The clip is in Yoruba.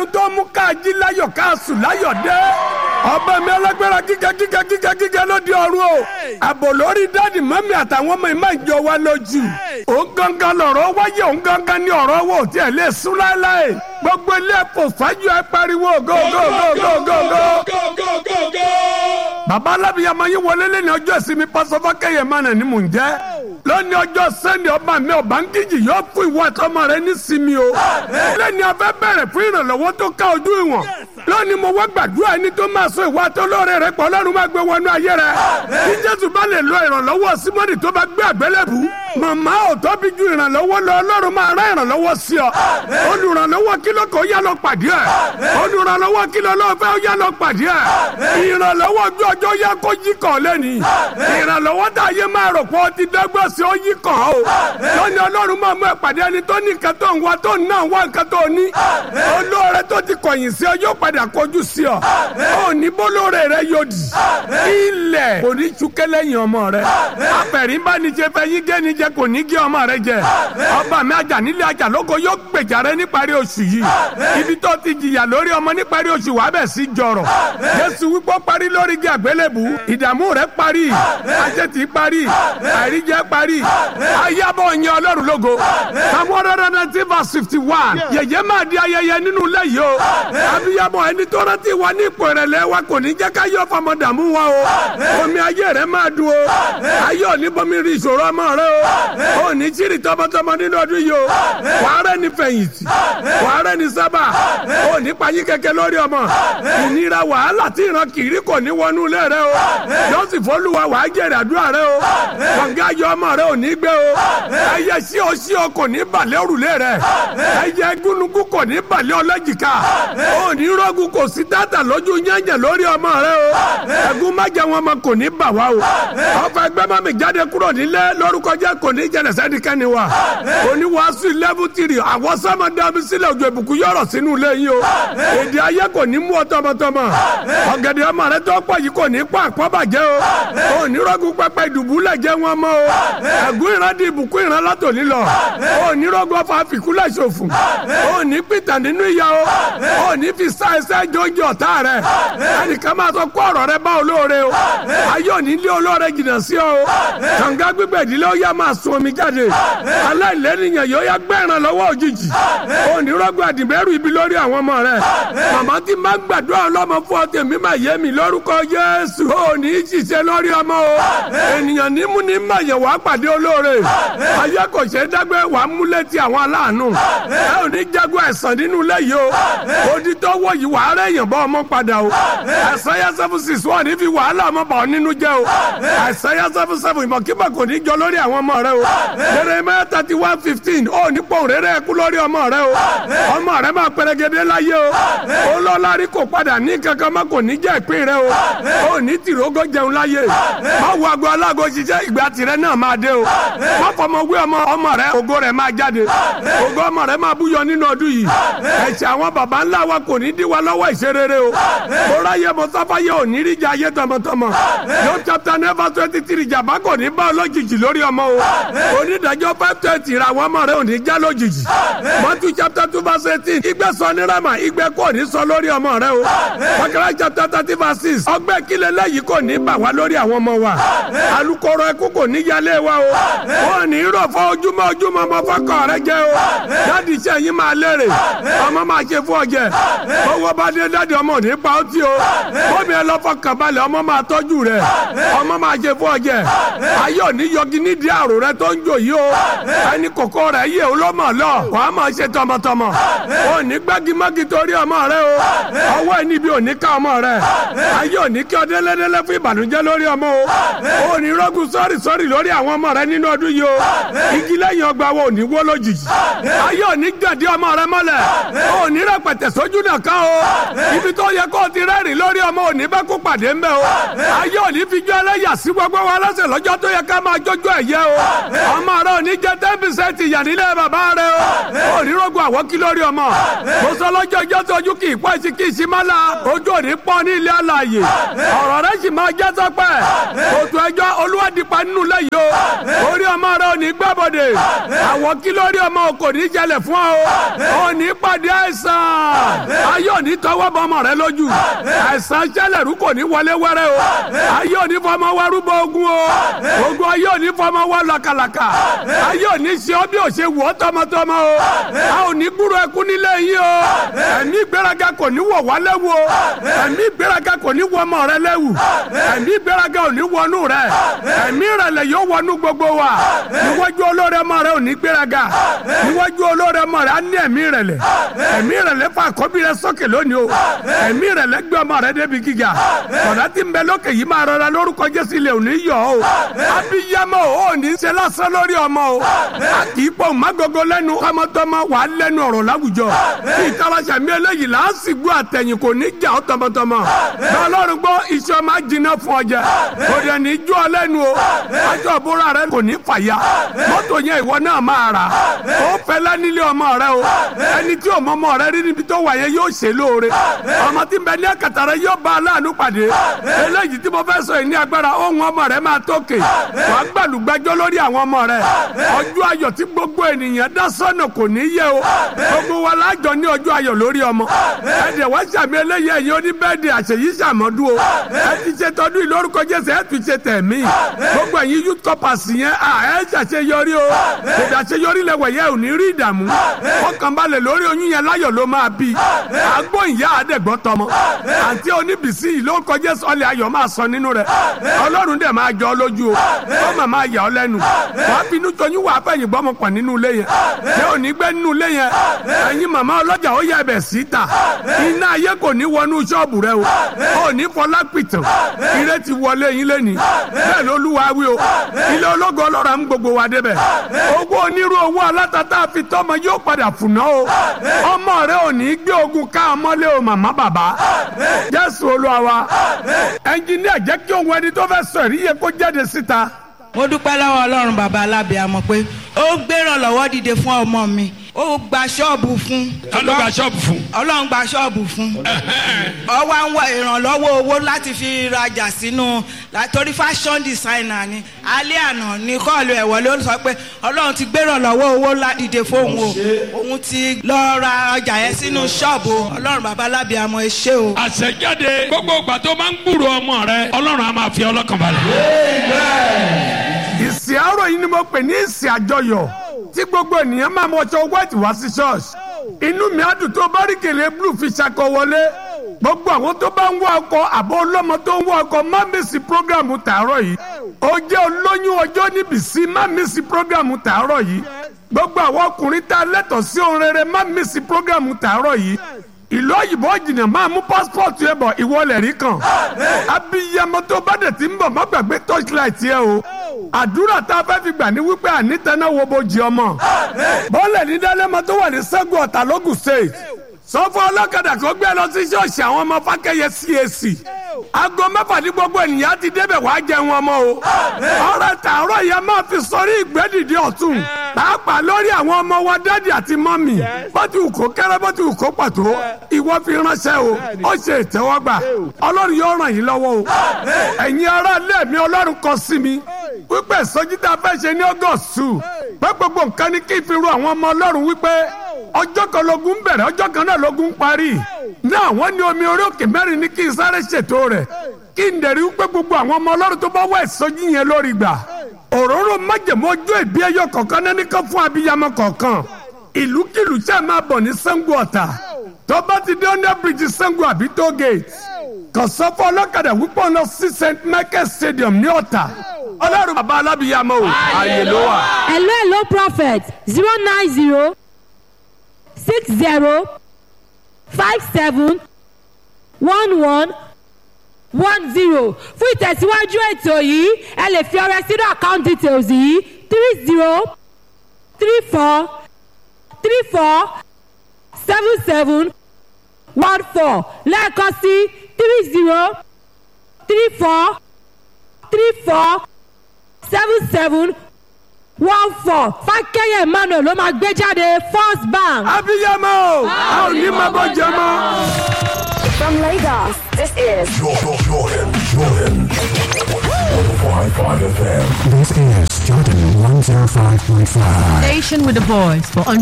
ìyanu tó mú káàjí láyọ̀ káàsù láyọ̀ dé ọba mi alágbára gíga gíga gíga gíga lóde ọ̀run o àbò lórí dáàdì mọ́mí àtàwọn ọmọ ìmọ̀ ìjọ wa lójú òun gangan lọ̀rọ̀ wáyé òun gangan ní ọ̀rọ̀ wò tí ẹ̀ lè sún láéláé gbogbo ilé ẹ̀kọ́ fájú ẹ pariwo go go go go go go. bàbá alábìyàmọ yín wọlé lẹ́ni ọjọ́ ìsinmi pásọfọ́ kẹyẹ mánà ni mò ń jẹ́ lónìí ọjọ́ sẹ́ni ọba mi ọba ń kíjì yóò fún ìwọ àtọmọ rẹ ní sinmi o lẹ́ni afẹ́ bẹ̀rẹ̀ fún ìrànlọ́wọ́ tó ká ojú ìwọ̀n lónìí mo wá gbàdúrà ẹni tó máa sọ ìwà àtọlọ́rẹ́ rẹ pọ̀ lọ́run máa gbé wọnú ayé rẹ kí jésù bá lè lo ìrànlọ́wọ́ símọ́nì tó bá gbé àgbélébù màmá ò tóbi ju ìrànlọ́wọ́ lọ ọlọ́run máa rán ìrànlọ́wọ́ sí ọ olùrànlọ́wọ́ kí ló kọ́ yá lọ pàdé ẹ̀ olùrànlọ́wọ́ kí ló lọ́ọ́ fẹ́ yá lọ pàdé ẹ̀ ìrànlọ́wọ́ ojú ọjọ́ yá kó yí kàn lẹ́ni ìrànlọ́wọ́ tá a yé máa rò pé ó ti dẹ́gbẹ́ sí ó yí kàn ó lónìí ọlọ́run máa mú ẹ pàdé ẹni tó ní nǹkan tó ń wá tó ń náà wá nǹkan tó ní olóore tó ti kọ̀yìn sí ọ yóò padà kọjú sí ọ ó ní bólóore rẹ yóò dì ilẹ̀ kò ní túkẹ́ lẹ́yìn ọmọ rẹ apẹ̀rín bá ní jẹ fẹ́ yín gé ní jẹ kò ní gé ọmọ rẹ jẹ ọba mi ajá nílé ajá lóko yóò gbèjà rẹ níparí oṣù yìí ibi tó ti jìyà lórí ọmọ níparí oṣù wàá bẹ̀ sí jọrọ̀ jésù wípé ó parí lórí igi àgbélébù ìdààmú rẹ parí àṣetì parí àìríjẹ parí ayábọ̀ yẹn ọlọ́run lógo samuel nineteen verse fifty one yẹ̀yẹ́ máa di ayẹyẹ nínú ilé yìí o abiyamọ ẹni tó rántí wa ní ipò ìrẹ̀lẹ̀ wa kò ní jẹ́ ká yọ fọmọ dààmú wa o omi ayé rẹ máa dùn o ayé òní bomi rí ìṣòro ọmọ rẹ o òní tìrì tọmọtọmọ nínú ọdún yìí o wàá ní fẹ̀yìntì wàá ní sábà òní payín kẹ̀kẹ́ lórí ọmọ ìnira wàhálà tí ìran kiri kò ní wọnú ilé rẹ o yọ̀sì fọlùwà wàá jẹ̀rẹ̀ àdúrà rẹ o kọ̀ǹgá yọ ọmọ rẹ ò ní gbé o ẹyẹ sí o sí o kò ní balẹ̀ òrùlé rẹ ẹyẹ gúnugún kò ní balẹ̀ ọlọ́jìká ò ní rọ́gùn kò sí tàtà lójú yẹ̀yẹ̀ lórí ọmọ rẹ o ẹ̀gún májẹ wọn ọmọ kò ní bà wá o ọfọ ẹgbẹ́ mọ́mí jáde kúrò nílé lórúkọ jẹ́ kò ní jẹ̀rẹ̀ sẹ́nikẹ́ni wa oníwàásù lẹ́bù tìrì àwọn sọ́mọ dàbí sílẹ̀ òjò ìbùkún yọ̀rọ̀ sínú ilé yìí o èdè ayé kò ní mú ọ tọmọtọmọ ọ̀gẹ̀dẹ̀ ọmọ rẹ tó pọ̀ yìí kò ní pọ̀ àpọ́bàjẹ́ o ò ní rọ́gùn pẹpẹ ìdùbúlẹ̀ jẹ́ wọn mọ́ o ẹ̀gún ìran di ìbùkún ìran látòní lọ ò ní rọ́gùn ọfà fìkúlẹ̀ ṣòfò ò ní pìtàn nínú ìyá o ò ní fi sá ẹsẹ̀ jọ́jọ́ ọ̀tá rẹ ẹnìkan máa sọ kó ọ̀rọ̀ rẹ bá olóore o ayé òní lé olóore jìnnà sí ọ o kànga gbígbẹ̀ ìdílé ó yá máa sun omi jáde aláìlẹ́nìyàn yóò yá gbẹ̀ràn lọ́wọ́ òjijì ò ní rọ́gùn àdìbẹ́rù ibi lórí àwọn ọmọ rẹ màmá tí máa gbàdúrà ọlọ́mọ fún ọ tèmi máa yé mi lórúkọ Jésù ò ní í ṣiṣẹ́ lórí ọmọ o ènìyàn nímú ní mayẹ̀ wàá pàdé olóore ayé kò ṣe é dágbé wàá mú létí àwọn aláàánú ẹ ò ní jagun ẹ̀sán nínú ilé yìí o odi tó wọ̀ yìí wàá rẹ̀ yàn bọ́ ọmọ padà o ẹ̀sán yẹn seven six wọ́n ní fi wàhálà ọmọ bà ọ́ nínú jẹ́ o ẹ̀sán yẹn seven seven ìmọ̀kímọ̀ kò ní jọ lórí àwọn ọmọ rẹ o Jeremiah thirty one fifteen ó ní pọ̀ rere ẹ̀kú lórí ọmọ rẹ o ọmọ rẹ máa pẹrẹgẹdẹ láyé o olólórí kò padà ní kankan má kò ní jẹ́ ìpín rẹ o ó ní tìrógó jẹun láyé má wo aago alágo ṣiṣẹ́ ìgbà tirẹ̀ náà máa dé o má fọmọ wí ọmọ ọmọ rẹ ògo rẹ máa jáde ògo ọmọ rẹ máa búyọ nínú ọdún yìí ẹ̀ṣẹ̀ àwọn baba ńlá wa kò ní dí wa lọ́wọ́ ìṣerere o kóra yẹ mọ sáfáyé ò ní rí jẹ ayé tọmọtọmọ yóò chapter never twenty three jàmbá kò ní bá ọlọ́jijì lórí ọmọ o onídàájọ́ five twenty ra àwọn ọmọ rẹ ò ní já lójijì mọ́tú chapter two verse eighteen ìgbẹ́ sọ ní rama ìgbẹ́ kò ní sọ lórí ọmọ rẹ o Bákàrà chapter thirty verse six ọgbẹ́ kílẹ̀ lẹ́yìn kò ní bà wá lórí àwọn ọmọ wa alukoro ẹkú kò ní yálé wa o wọn ní rọ̀ fọ́ ojúmọ́ ojúmọ́ ọmọ fọ́kọ̀ rẹ jẹ́ o dáàdi iṣẹ́ yín máa lérè ọmọ máa ṣe fún ọjẹ́ owó bá dé dáàdi ọmọ ò ní pa ó tí o bómi ẹ lọ fọkàn balẹ̀ ọmọ máa tọ́jú rẹ ọmọ máa ṣe fún ọjẹ́ ayé òní yọgi nídìí àrò rẹ tó ń jò yìí o ẹni kòkó rẹ yé o ló mọ̀ lọ wàá máa ṣe tọmọtọmọ ò ní gbágímágí torí ọmọ rẹ o ọwọ́ ẹni bí ò ní ká ọmọ rẹ ayé òní kí ọdẹ lẹ́dẹ́lẹ́ fún ìbànújẹ́ lórí ọmọ o ò ní rọ́gùn sọ́ọ̀rì sọ́ọ̀rì lórí àwọn ọmọ rẹ nínú ọdún yìí o igi lẹ́yìn ọgbà wo ò ní wó lójijì ayé òní gàdí ọmọ rẹ mọ́lẹ̀ ò ní rẹpẹtẹ sójú nìkan o ibi tó yẹ kó o ti rẹ́rìn lórí ọmọ òní bá kó pàdé ń bẹ o ayé òní fi jọ ẹlẹ́yà sí gbogbo wa lọ́sẹ̀ lọ́jọ́ tó yẹ ká máa jójó ẹ̀yẹ o ọmọ rẹ òní jẹ́ ten percent ìyà nílé bàbá rẹ o òní rògbò àwọn kí lórí ọmọ mo sọ lọ́jọ́ ìjọ tó ojú kì í pọ́ sí kì í sí má la ojú òní pọ́ ní ilé alàyè ọ̀rọ̀ rẹ sì máa jẹ́ sọ́pẹ́ òtún ẹjọ́ olúwadìpa nínú lẹ́yìn o orí ọmọ rẹ òní gbàbọ̀dẹ̀ àwọn kí lórí ọmọ kò ní jẹlẹ̀ fún ọ òní pàdé àìsàn ayé ò ní tọwọ́ bọ ọmọ rẹ lójú àìsàn jẹ́lẹ̀rú kò ní wọlé wẹ́rẹ́ o ayé ò ní fọmọ wa rúbọ ogun o ogun ayé ò ní fọmọ wa làkàlàkà ayé ò ní ṣe ọ́ bí ò ṣe wọ́ tọmọtọmọ o a ò ní gbúrò ẹkún nílé yín o ẹ̀mí ìgbéraga kò ní wọ̀ wá lẹ́wù o ẹ̀mí ìgbéraga kò ní wọ ọmọ rẹ lẹ́wù ẹ̀mí ìgbéraga ò ní wọnú rẹ ẹ̀mí ìrẹ̀lẹ̀ yóò wọnú gbogbo wa níwájú olóore ọmọ rẹ ò ní gbéraga níwájú olóore ọmọ rẹ á ní ẹ̀mí ìrẹ̀lẹ̀ ẹ̀mí ìrẹ̀lẹ̀ fún àkọ́bí rẹ sókè lónìí o ẹ̀mí ìrẹ̀lẹ̀ gbé ọmọ rẹ débi gíga ọ̀dà tí ń bẹ lókè yìí máa rọra lórúkọ Jésù ilé òní yọ o abiyamọ o ò ní ṣe lásán lórí ọmọ o a kì í pọ̀ mágogo lẹ́nu tọmọtọmọ wà á lẹ́nu ọ̀rọ̀ láwùjọ kí ìtawàṣà mi eléyìí là á sì gbọ́ àtẹ̀yìn kò ní jà ọ́ tọmọtọmọ bẹ́ẹ̀ ọlọ́run gbọ́ iṣẹ́ máa jiná fún ọjà kò dẹ̀ ní jó ọ lẹ́nu o aṣọ ìbúra rẹ kò ní fàya mọ́tò yẹn ìwọ náà máa rà ó fẹ́lẹ́ nílé ọmọ rẹ o ẹni tí ọmọ ọmọ rẹ rí níbi tó wà yẹn yóò ṣe lóore ọmọ tí ń bẹ ní àkàtà rẹ yóò bá aláàánú pàdé eléyìí tí mo fẹ́ sọ yìí ní agbára ohun ọmọ rẹ máa tókè wàá gbàlùgbàjọ lórí àwọn ọmọ rẹ ọjọ́ ayọ̀ tí gbogbo ènìyàn dá sọ́nà kò ní yẹ o gbogbo wa lájọ ní ọjọ́ ayọ̀ lórí ọmọ ẹ̀dẹ̀ wá sàmì eléyìí ẹ̀yin oní bẹ́ẹ̀dì àṣeyí sàmọ́dún o ẹ ti ṣe tọdún ìlórúkọ Jésù ẹ ti ṣe tẹ̀mí gbogbo ẹ̀yin youth corpers yẹn à ẹ ṣàṣeyọrí o kòdà àṣeyọrí lẹwẹ̀ yẹ ò ní rí ìdààmú fọkànbalẹ̀ lórí oyún yẹn láyọ̀ ló máa bí àgbo ìyá àdẹ̀gbọ́ tọmọ àǹtí oníbìsí ìlórúkọ Jésù ọlẹ̀ ayọ̀ máa sọ nínú rẹ̀ Ọlọ́run dẹ̀ máa jọ ọ lójú o ó mà máa yà ọ lẹ́nu wàá finú toyún wàá fẹ̀yìn gbọ́mọ pọ̀ nínú ilé yẹn ṣé ò ní gbé nínú ilé yẹn ẹ̀yin màmá ọlọ́jà ó yẹ ẹbẹ̀ síta iná ayé kò ní wọnú ṣọ́ọ̀bù rẹ o ò ní fọlá pìtàn ire ti wọlé yín lẹ́ni bẹ́ẹ̀ ló lúwa wí o ilé ológo ọlọ́ra ń gbogbo wa débẹ̀ owó onírú owó alátàtà fi tọ́mọ yóò padà fùnà o ọmọ rẹ ò ní gbé ogun ká ọmọlé o màmá bàbá Jésù Olúwa wa ẹnjìníà jẹ́ kí ohun ẹni tó fẹ́ sọ èrí yẹ kó jáde síta mo dúpẹ́ lọ́wọ́ ọlọ́run bàbá alábìàmọ̀ pé ó gbérànlọ́wọ́ dìde fún ọmọ mi ó gba ṣọ́ọ̀bù fún. ta ló gba ṣọ́ọ̀bù fún. ọlọ́run gba ṣọ́ọ̀bù fún. ó wá ń wá ìrànlọ́wọ́ owó láti fi rajà sínú torí fashion designer ni alẹ́ àná ní kọ́ọ̀lù ẹ̀wọ̀ ló sọ pé ọlọ́run ti gbérànlọ́wọ́ owó dìde fóun o òun ti lọ ra ọjà yẹn sínú ṣọ́ọ̀bù ọlọ́run bàbá alábìàmọ̀ ẹ ṣé o. àṣẹjáde gbogbo ìgbà tó máa ń gbúrò ọmọ rẹ ọlọ́run á máa fi ọlọ́kàn balẹ̀. ìsìn àárọ̀ yìí ni mo pè ní ìsìn àjọyọ̀ tí gbogbo ènìyàn máa mọ ọjọ́ white wá sí church inú mi á dùn tó bá rí kèlè blue fi ṣakọ wọlé gbogbo àwọn tó bá ń wá ọkọ àbọ̀ ọlọ́mọ tó ń wá ọkọ má mísì prógrámù tàárọ̀ yìí ó jẹ́ olóyún ọjọ́ níbi sí má mísì prógrámù tàárọ̀ yìí gbogbo àwọn ọkùnrin tá a lẹ́tọ̀ọ́ sí ohun rere má mísì prógrámù tàárọ̀ yìí ìlú òyìnbó jìnnà máa mú pásítọ̀tù ẹ̀ bọ̀ ìwọlẹ̀ rí kan abiyamọ tó bá dẹ̀ ti ń bọ̀ má gbàgbé torchlight yẹ o àdúrà tá a fẹ́ fi gbà ní wípé ànítẹ́ná wo bojì ọmọ bọ́ọ̀lẹ̀ ní dálẹ́mọ tó wà ní sẹ́gun ọ̀tà lógùn state sọ́fọ́ ọlọ́kadà tó gbé lọ sí ṣọ́ọ̀ṣì àwọn ọmọ fákẹ́yẹ CAC aago mẹ́fà ní gbogbo ènìyàn ti débẹ̀ wá jẹun ọmọ o ọ̀rẹ́ tààrọ̀ yẹn máa fi sọrí ìgbẹ́dìde ọ̀tún pàápàá lórí àwọn ọmọ wa dádì àti mọ́mì bó ti wù kó kéré bó ti wù kó pàtó ìwọ fi ránṣẹ́ o ó ṣe ìtẹ́wọ́gbà ọlọ́run yóò ràn yín lọ́wọ́ o ẹ̀yin ará ilé mi ọlọ́run kọ sí mi wípé ìsọjí tá a fẹ́ ṣe ní ọgọ́sù pé gbogbo nǹkan ní kí n fi ru àwọn ọmọ ọlọ́run wípé ọjọ́ kan lógun bẹ̀rẹ̀ ọjọ́ kan náà lógun parí náà wọ́n ní omi orí òkè mẹ́rin ní kí n sáré ṣètò rẹ̀ kí n dẹ̀rí wípé gbogbo àwọn ọmọ ọlọ́run tó bá wá ìsọjí yẹn lórí gbà òróró májèmó ọjọ́ ìbí ẹyọ kọ̀ọ̀kan náà ní kán fún abiyamọ kọ̀ọ̀kan ìlúkìlú ṣáà máa bọ̀ ní Ṣàngó Ọ̀tà tó bá ti dé under bridge Ṣàngó àbí toll gate kàn sọ fún ọlọ́kadà wípé ọ̀nà sí St Michael Stadium ní Ọ̀tà ọlọ́run bàbá alábìyamọ o ààyè ló wà. hello hello prophet zero nine zero six zero five seven one one one zero fún ìtẹ̀síwájú ètò yìí ẹ lè fi ọrẹ sínú account details yìí three zero three four three four seven seven one four lẹ́ẹ̀kan sí three zero three four three four seven seven one four fákẹ́yẹ̀ emmanuel ló máa gbé jáde first bank. abiyamọ o a ò ní máa bọ́ jẹ mọ́. From Lagos, this is Jordan, Jordan, Jordan. 105.5 FM. This is Jordan 105.5. Station with a voice for